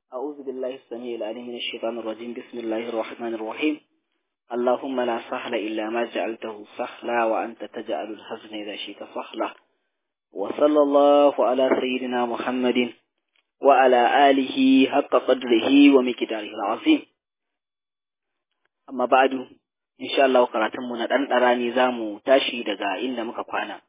أعوذ بالله السميع العليم من الشيطان الرجيم بسم الله الرحمن الرحيم اللهم لا سهل إلا ما جعلته سهلا وأنت تجعل الحزن إذا شئت سهلا وصلى الله على سيدنا محمد وعلى آله حق قدره ومقداره العظيم أما بعد إن شاء الله قراتمنا أن أراني زامو تاشي دقا إن مكفانا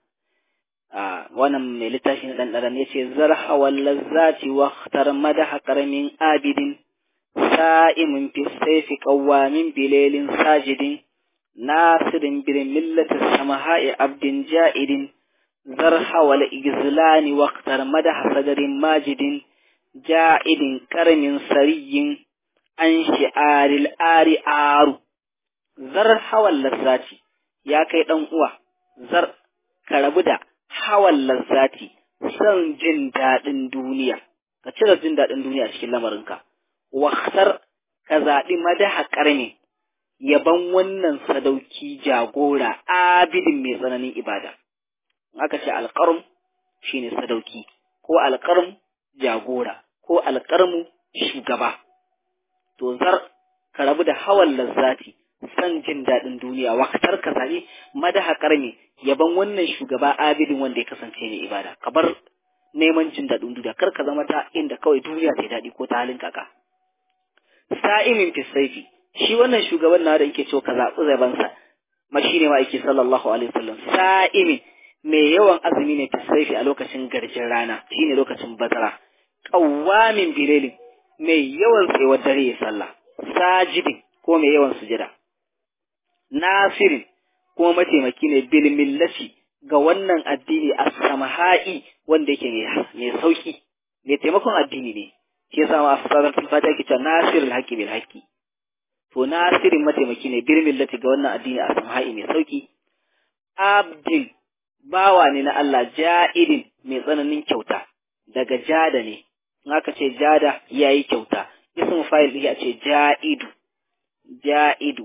wannan mai littafi na ɗanɗaran ya ce zarha wallazzati wa khtar madaha karamin abidin sa'imin fi saifi qawwamin bilelin sajidin nasirin bil millati samaha'i abdin ja'idin zarha wal igzlani wa khtar madaha sadarin majidin ja'idin karamin sariyin an shi'aril ari aru zarha wallazzati ya kai dan uwa zar ka rabu da hawan lazzati son jin daɗin duniya ka cire jin daɗin duniya cikin lamarinka waktar ka zaɓi madaha ƙarni yaban wannan sadauki jagora abidin mai tsananin ibada aka ce alƙarm shine sadauki ko alƙarm jagora ko alƙarmu shugaba to zar ka rabu da hawan lazzati son jin daɗin duniya waktar ka zaɓi madaha ƙarni yaban wannan shugaba abidin wanda ya kasance mai ibada ka bar neman jin daɗin duniya kar ka zama ta inda kawai duniya ta daɗi ko ta halin kaka sa'imin fisaifi shi wannan shugaban na da yake cewa ka zaɓi zabansa ma shi ne ma'aiki sallallahu alaihi wasallam sa'imin mai yawan azumi ne fisaifi a lokacin garjin rana shine lokacin bazara ƙawwamin bilelin mai yawan tsayuwar dare ya sallah sajidin ko mai yawan sujada nasirin kuma mataimaki ne bil millati ga wannan addini a samha'i wanda yake mai sauki mai taimakon addini ne shi yasa ma asarar fata yake cewa nasirul haqqi bil haqqi to nasirin mataimaki ne bil millati ga wannan addini a samha'i mai sauki abdin bawa ne na Allah ja'idin mai tsananin kyauta daga jada ne in aka ce jada yayi kyauta ismu fa'il ɗin a ce ja'idu ja'idu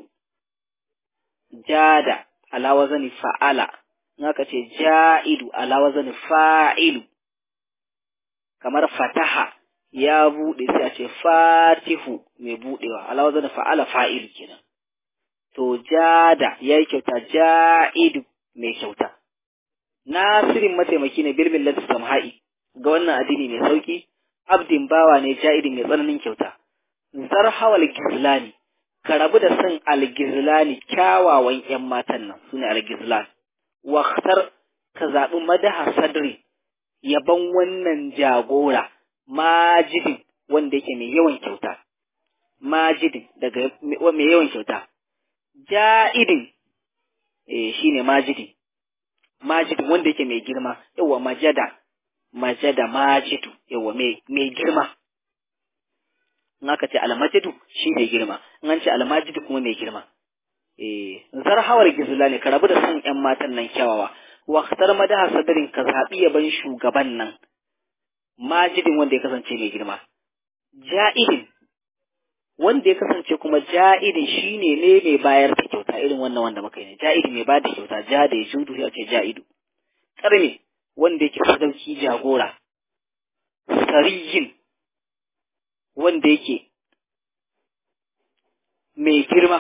jada ala wazani fa'ala naka ce ja'idu ala wazani fa'ilu kamar fataha ya bude sai a ce fatihu mai budewa ala wazani fa'ala fa'ilu kenan to jada yayi kyauta ja'idu mai kyauta nasirin mataimaki ne bil millati samha'i ga wannan addini mai sauki abdin bawa ne ja'idin mai tsananin kyauta zarhawal gizlani ka rabu da son algizlani kyawawan ‘yan matan nan su ne algizlan, waktar ka zaɓi madaha sadri yaban wannan jagora majidin wanda yake mai yawan kyauta, majidin daga mai yawan kyauta, ja'idin eh, shi ne majidin, majidin wanda yake mai girma, yawa majada, majada majidu, yawa mai girma. in aka ce almajidu shi mai girma in an ce almajidu kuma mai girma eh zar hawar gizla ne ka rabu da son ƴan matan nan kyawawa waqtar madaha sadarin ka zabi yaban shugaban nan majidin wanda ya kasance mai girma ja'idin wanda ya kasance kuma ja'idin shine ne mai bayar da kyauta irin wannan wanda muka yi ja'idi mai bayar da kyauta ja da ya judu ya ce ja'idu karme wanda yake sadauki jagora sariyin wanda yake mai girma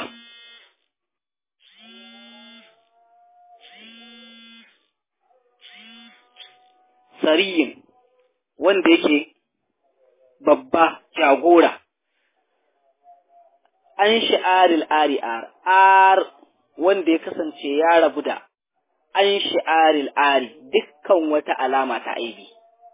sariyin wanda yake babba jagora an shi'aril ari ar wanda ya kasance ya rabu da an shi'aril ari dukkan wata alama ta aibi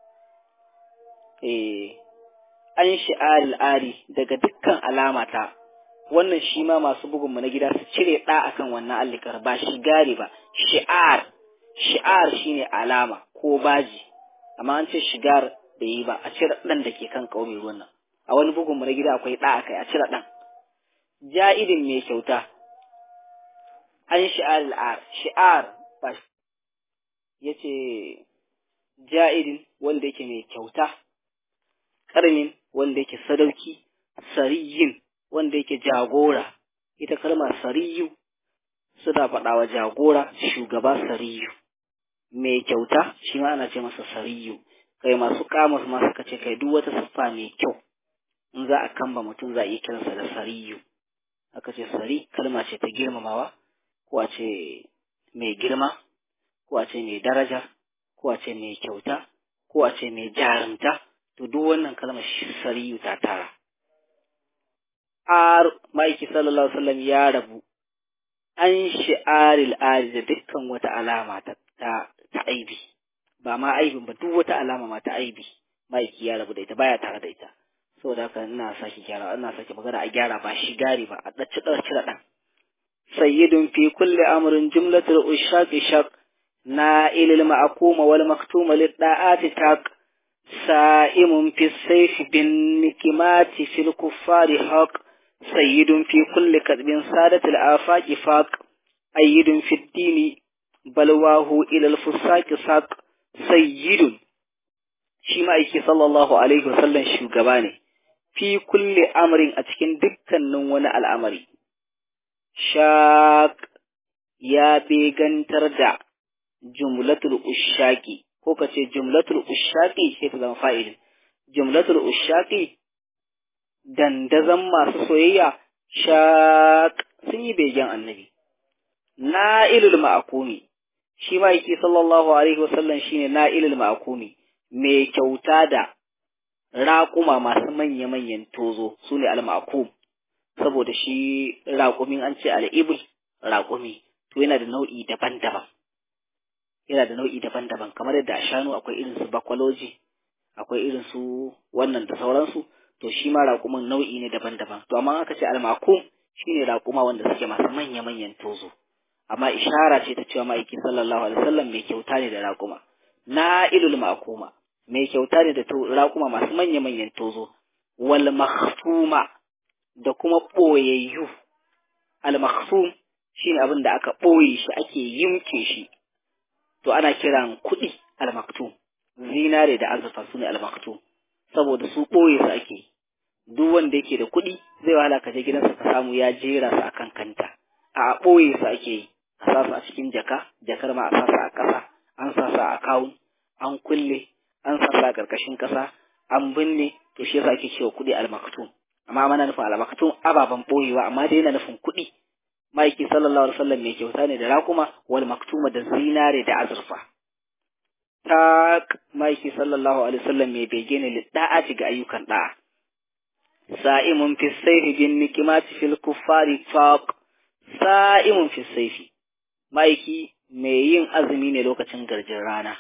eh an shi'ar al'ari daga dukkan alamata wannan shi ma masu bugunmu na gida su cire ɗa akan wannan allikar ba shigari ba shi'ar shi'ar shine alama ko baji amma an ce shigar da yi ba a cire ɗan da ke kan ƙauye wannan a wani bugunmu na gida akwai ɗa akai a cire ɗan ja'idin mai kyauta an shi'ar al'ar shi'ar ba ya ce ja'idin wanda yake mai kyauta ƙarnin wanda yake sadauki, sariyin wanda yake jagora, ita kalmar sariyu suna faɗawa jagora shugaba sariyu, mai kyauta shi ma ana ce masa sariyu, kai masu kamus ma suka ce kai duk wata siffa mai kyau in za a kamba mutum za a iya kiransa da sariyu aka ce sari kalma ce ta girmamawa ko a ce mai girma ko a ce mai daraja ko a ce mai kyauta ko a ce mai jarumta to duk wannan kalmar sariyu ta tara ar ma'aiki sallallahu alaihi wasallam ya rabu an shi'aril ari da dukkan wata alama ta ta aibi ba ma aibin ba duk wata alama ma ta aibi ma'aiki ya rabu da ita baya tare da ita saboda haka ina sake gyara ina sake magana a gyara ba shi gari ba a dace dace da dan sayyidun fi kulli amrin jumlatul ushaqi shaq na'ilil ma'kuma wal maktuma lid da'ati taq sa'imun fi sayf bin nikimati fil kuffari haq sayyidun fi kulli kadbin sadatul afaqi faq ayyidun fi dini balwahu ila al fusaqi saq sayyidun shi ma'aiki sallallahu alaihi wasallam shugaba ne fi kulli amrin a cikin dukkanin wani al'amari. Shaq ya begantar da jumlatul ushaki, ko ka ce jumlatul ushaki sai ta zama fa'ilin. Jumlatul ushaki dandazan masu soyayya shaq sun yi begen annabi. Na'ilul ma'akumi, shi ma'aiki sallallahu alaihi wasallam shine na'ilul ma'akumi, mai kyauta da raƙuma masu manya-manyan tozo su ne al-ma'kum saboda shi raƙumin an ce al-ibl raƙumi to yana da nau'i daban-daban yana da nau'i daban-daban kamar yadda a shanu akwai irin su bakwaloji akwai irin su wannan da sauransu to shi ma raƙumin nau'i ne daban-daban to amma aka ce al-ma'kum shine raƙuma wanda suke masu manya-manyan tozo amma ishara ce ta cewa ma'aikin sallallahu alaihi wasallam mai kyauta ne da raƙuma na ilul ma'kuma mai kyauta ne da raƙuma masu manya-manyan tozo, wal makhfuma da kuma ɓoyayyu. Al makhfum shi ne abin da aka ɓoye shi ake yimke shi, to ana kiran kuɗi al maktum, zinare da azurfa su ne al maktum, saboda su ɓoye su ake. Duk wanda yake da kuɗi zai wahala ka je gidansa ka samu ya jera su akan kanta, a ɓoye su ake yi, a sa su a cikin jaka, jakar ma a sa su a ƙasa, an sa su a akawun, an kulle, an sassa a ƙarƙashin ƙasa an binne to shi yasa ake cewa kuɗi al-maktum amma mana nufin al-maktum ababen ɓoyewa amma dai yana nufin kuɗi ma'aiki sallallahu alaihi wasallam mai kyauta ne da raƙuma wal maktuma da zinare da azurfa ta ma'aiki sallallahu alaihi wasallam mai bege ne lidda'ati ga ayyukan da'a sa'imun fi sayfi bin nikimati fil kuffari faq sa'imun fi sayfi ma'aiki mai yin azumi ne lokacin garjin rana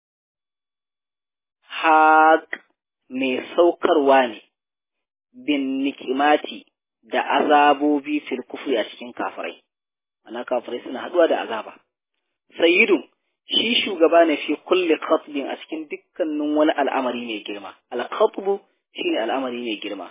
haƙ mai saukarwa ne bin nikimati da azabobi fil kufri a cikin kafirai ana kafirai suna haɗuwa da azaba sayyidun shi shugaba ne fi kulli khatbin a cikin dukkanin wani al'amari mai girma al-khatbu shine al'amari mai girma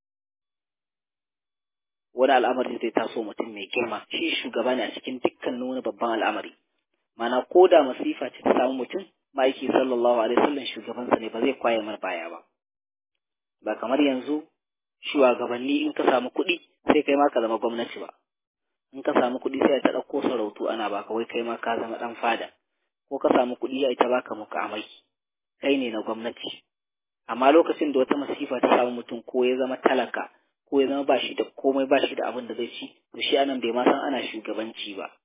wani al'amari zai taso mutum mai girma shi shugaba ne a cikin dukkanin wani babban al'amari mana ko da masifa ce ta samu mutum ma'aiki sallallahu alaihi wasallam shugabansa ne ba zai kwaye mar baya ba ba kamar yanzu shugabanni in ka samu kuɗi sai kai ma ka zama gwamnati ba in ka samu kuɗi sai ta ɗauko sarautu ana baka wai kai ma ka zama ɗan fada ko ka samu kuɗi ya ita baka mukamai kai ne na gwamnati amma lokacin da wata masifa ta samu mutum ko ya zama talaka ko ya zama ba shi da komai ba shi da abin da zai ci to shi anan bai ma san ana shugabanci ba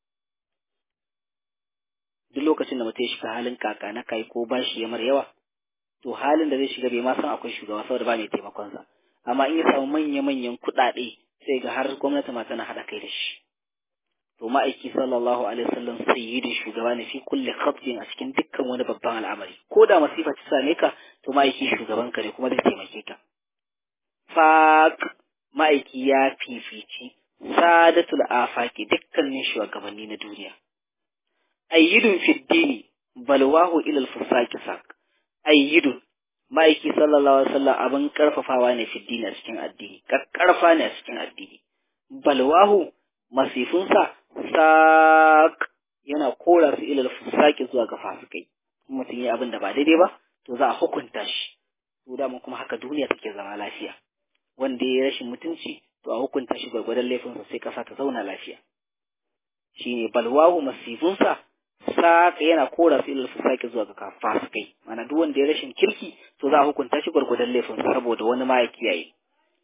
duk lokacin da mutum ya shiga halin kaka na kai ko bashi ya mar yawa to halin da zai shiga bai ma san akwai shugaba saboda ba mai taimakonsa amma in ya samu manya-manyan kuɗaɗe sai ga har gwamnati ma tana haɗa kai da shi to ma'aiki sallallahu alaihi wasallam sayyidin shugaba ne fi kulli khatbin a cikin dukkan wani babban al'amari ko da masifa ta same ka to ma'aiki shugaban ka ne kuma zai taimake ka faq ma'aiki ya fifici sadatul afaki dukkanin shugabanni na duniya ayyidun fiddini balwahu ilal fusaki sak ayyidun ma'aiki sallallahu alaihi wasallam abin karfafawa ne fiddini a cikin addini karfa ne a cikin addini balwahu masifunsa sak yana kora su ilal fusaki zuwa ga fasikai mutum ya abin da ba daidai ba to za a hukunta shi to da kuma haka duniya take zama lafiya wanda ya rashin mutunci to a hukunta shi gwargwadon laifinsa sai kasa ta zauna lafiya shine balwahu masifunsa saka yana kora su ilal fusaki zuwa ga fasikai mana duk wanda ya rashin kirki to za a hukunta shi gwargwadon laifinsa saboda wani ma ya kiyaye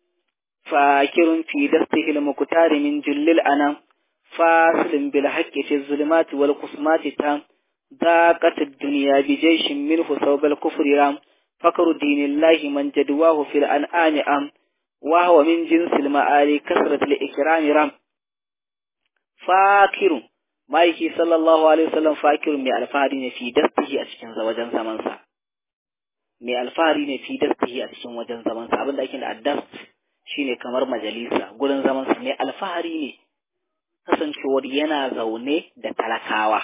فاكر في دسته المكتار من جل الأنام فاصل بالحق في الظلمات والقسمات تام ضاقت الدنيا بجيش منه ثوب الكفر رام فكر دين الله من جدواه في الأنعام أم وهو من جنس المعالي كثرة الإكرام رام فاكر ma'aiki sallallahu alaihi wasallam fakirun mai alfahari ne fi dastihi a cikin wajen zamansa mai alfahari ne fi dastihi a cikin wajen zamansa abinda ake da addast shine kamar majalisa gurin zamansa mai alfahari ne kasancewar yana zaune da talakawa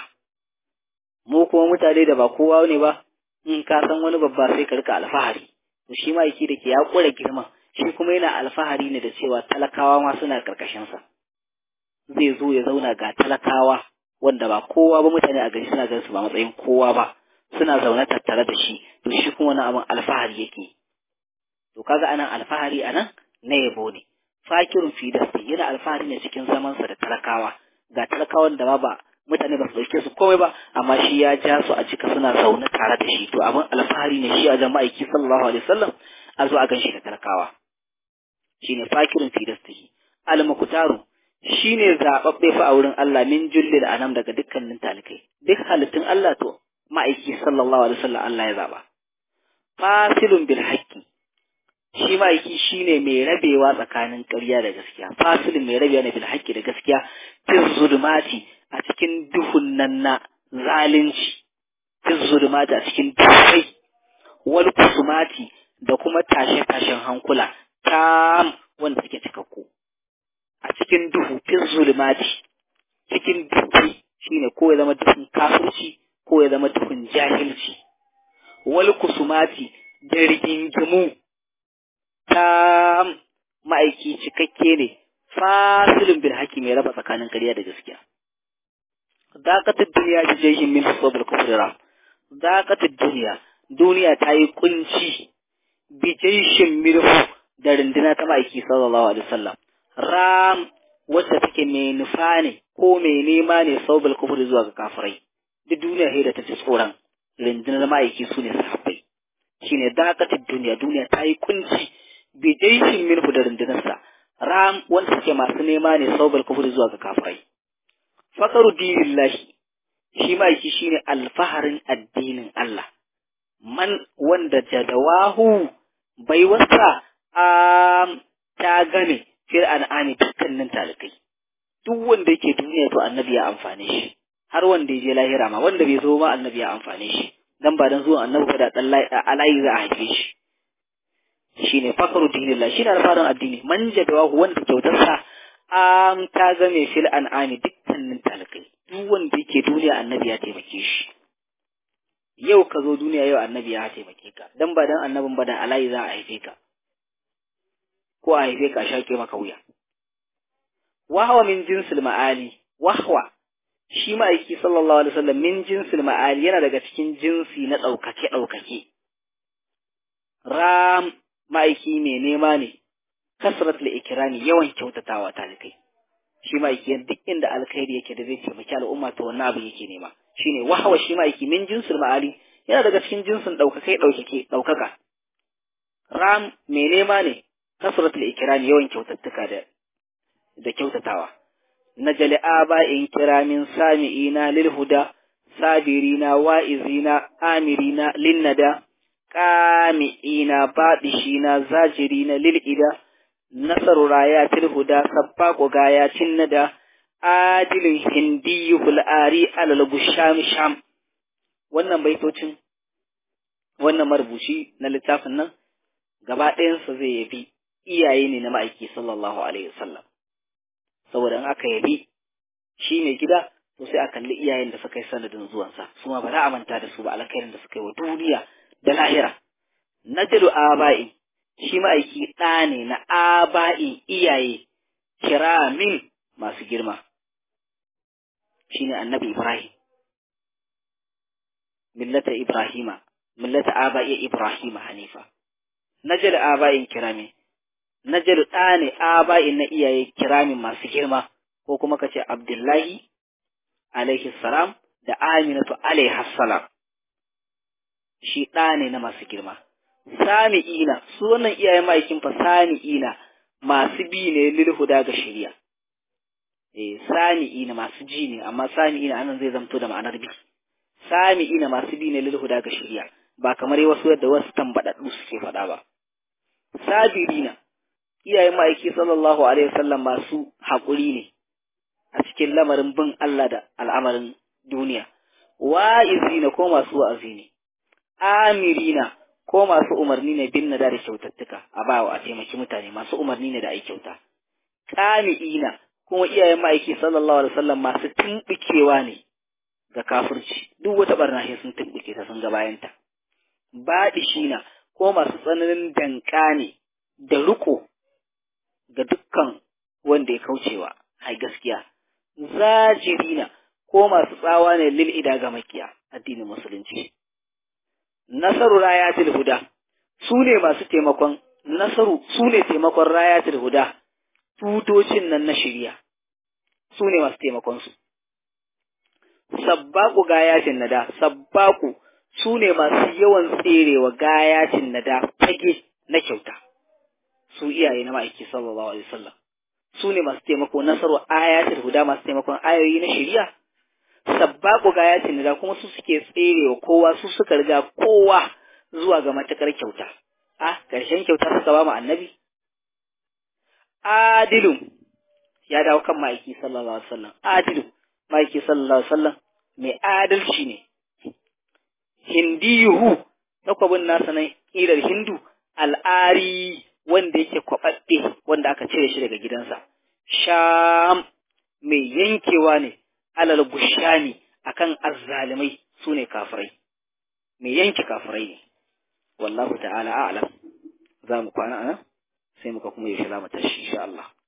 mu kuma mutane da ba kowa ne ba in ka san wani babba sai ka rika alfahari to shi ma'aiki da ke ya kura girma shi kuma yana alfahari ne da cewa talakawa ma suna karkashinsa zai zo ya zauna ga talakawa wanda ba kowa ba mutane a gari suna ganin su ba matsayin kowa ba suna zaune tattare da shi to shi kuma wani abin alfahari yake to kaga anan alfahari anan na yabo ne fakirun fi dasti yana alfahari ne cikin zamansa da talakawa ga talakawan da ma ba mutane ba su dauke su komai ba amma shi ya ja su a cika suna zaune tare da shi to abin alfahari ne shi a jama'aiki sallallahu alaihi wasallam a zo a gan shi da talakawa shine fakirun fi dasti al-muqtaru shi ne zaɓaɓɓe fa a wurin Allah min jullil anam daga dukkanin talikai duk halittun Allah to ma'aiki sallallahu alaihi wasallam Allah ya zaɓa fasilun bil haqqi shi ma'aiki shine mai rabewa tsakanin ƙarya da gaskiya fasilun mai rabewa ne bil haqqi da gaskiya fi zulmati a cikin duhun nan na zalunci fi zulmati a cikin duhai wal kusumati da kuma tashe-tashen hankula tam wanda suke cikakku a cikin duhu fin zulmati cikin duhu shine ko ya zama duhun kafirci ko ya zama duhun jahilci wal kusumati da rigingimu ta ma'aiki cikakke ne fasilin bil haki mai raba tsakanin ƙarya da gaskiya dakatar duniya da jehin min sabar kufrira dakatar duniya duniya ta yi kunci bijeshin mirhu da runduna ta ma'aiki sallallahu alaihi wasallam ram wacce take mai nufa ne ko mai nema ne saubal kufur zuwa ga kafirai duk duniya sai da ta ci tsoron rundunar ma'aiki su ne sahabbai shine dakatar duniya duniya ta yi kunci bi jaishin minhu da rundunarsa ram wanda suke masu nema ne saubal kufur zuwa ga kafirai fakaru dinillahi shi ma'aiki shine alfaharin addinin Allah man wanda jadawahu baiwarsa a ta game fil an'ami dukkanin talikai duk wanda yake duniya to annabi ya amfane shi har wanda ya je lahira ma wanda bai zo ma annabi ya amfane shi dan ba dan zuwan annabi ba da dan alayi za a haife shi shine fakaru dinillah shine alfarin addini man jadawahu wanda kyautarsa am ta game fil an'ami dukkanin talikai duk wanda yake duniya annabi ya taimake shi yau ka zo duniya yau annabi ya taimake ka dan ba dan annabin ba da alayi za a haife ka ko a haife ka shaƙe maka wuya. Wahwa min jinsil ma'ali, wahwa shi ma'aiki sallallahu alaihi wasallam min jinsil ma'ali yana daga cikin jinsi na ɗaukake ɗaukake. Ram ma'aiki mai nema ne, kasrat li ikirani yawan kyautatawa talikai. Shi ma'aiki duk inda alkhairi yake da zai taimaki al'umma to wannan abin yake nema. Shine wahwa shi ma'aiki min jinsil ma'ali yana daga cikin jinsin ɗaukake ɗaukake ɗaukaka. Ram mai nema ne, kasratul ikrami yawan kyautattuka da da kyautatawa najali aba'in kiramin sami'ina lil huda sabirina wa'izina amirina linnada qami'ina badishina zajirina lil ida nasaru rayatil huda sabbaqu gayatin nada adilin hindiyul ari alal busham sham wannan baitocin wannan marubuci na littafin nan gaba ɗayansa zai yabi iyaye ne na ma'aiki sallallahu alaihi wasallam saboda in aka yabi shi mai gida to sai a kalli iyayen da suka yi sanadin zuwansa su ma ba za a manta da su ba alkhairin da suka yi wa duniya da lahira najlu aba'i shi ma'aiki ɗa ne na aba'in iyaye kiramin masu girma shine annabi ibrahim millata ibrahima millata aba'i ibrahima hanifa najlu aba'in kiramin Najalu ɗa ne aba'in na iyaye kiramin masu girma, ko kuma ka ce Abdullahi alaihi salam da Aminatu alaihi salam. Shi ɗa ne na masu girma. Sami'ina, su wannan iyayen ma'aikin fa sami'ina masu bi ne lil huda ga shari'a eh sami'ina masu ji ne amma sami'ina anan zai zamto da ma'anar bi sami'ina masu bi ne lil huda ga shari'a ba kamar wasu yadda wasu tambadaddu suke faɗa ba sabirina iyayen ma'aiki sallallahu alaihi wasallam masu haƙuri ne a cikin lamarin bin Allah da al'amarin duniya wa'izina ko masu wa'azi ne amirina ko masu umarni ne bin nada da kyautattuka a bawa a taimaki mutane masu umarni ne da ai kyauta kami'ina kuma iyayen ma'aiki sallallahu alaihi wasallam masu tumbukewa ne ga kafirci duk wata barna sai sun tumbuke ta sun ga bayanta baɗishina ko masu tsananin danka ne da riko ga dukkan wanda ya kaucewa ai gaskiya zajirina ko masu tsawa ne lil ida ga makiya addinin musulunci nasaru rayatul huda su ne masu taimakon nasaru su ne taimakon rayatul huda tutocin nan na shirya su ne masu taimakon su sabbaku gayatin nada sabbaku su ne masu yawan tserewa gayatin nada fage na kyauta su iyaye na ma'aiki sallallahu alaihi wasallam su ne masu taimako nasaru ayatul huda masu taimakon ayoyi na shari'a sabbaku gayatin nada kuma su suke tserewa kowa su suka riga kowa zuwa ga matakar kyauta ah karshen kyauta suka ba mu annabi adilun ya dawo kan ma'aiki sallallahu alaihi wasallam adilun ma'aiki sallallahu alaihi wasallam mai adalci ne hindiyuhu takwabin nasa nan ƙirar hindu al'ari wanda yake kwaɓaɓɓe wanda aka cire shi daga gidansa sham mai yankewa ne alal gushani akan azzalimai su ne kafirai mai yanke kafirai ne wallahu ta'ala a'lam za mu kwana anan sai muka kuma yaushe za mu tashi insha Allah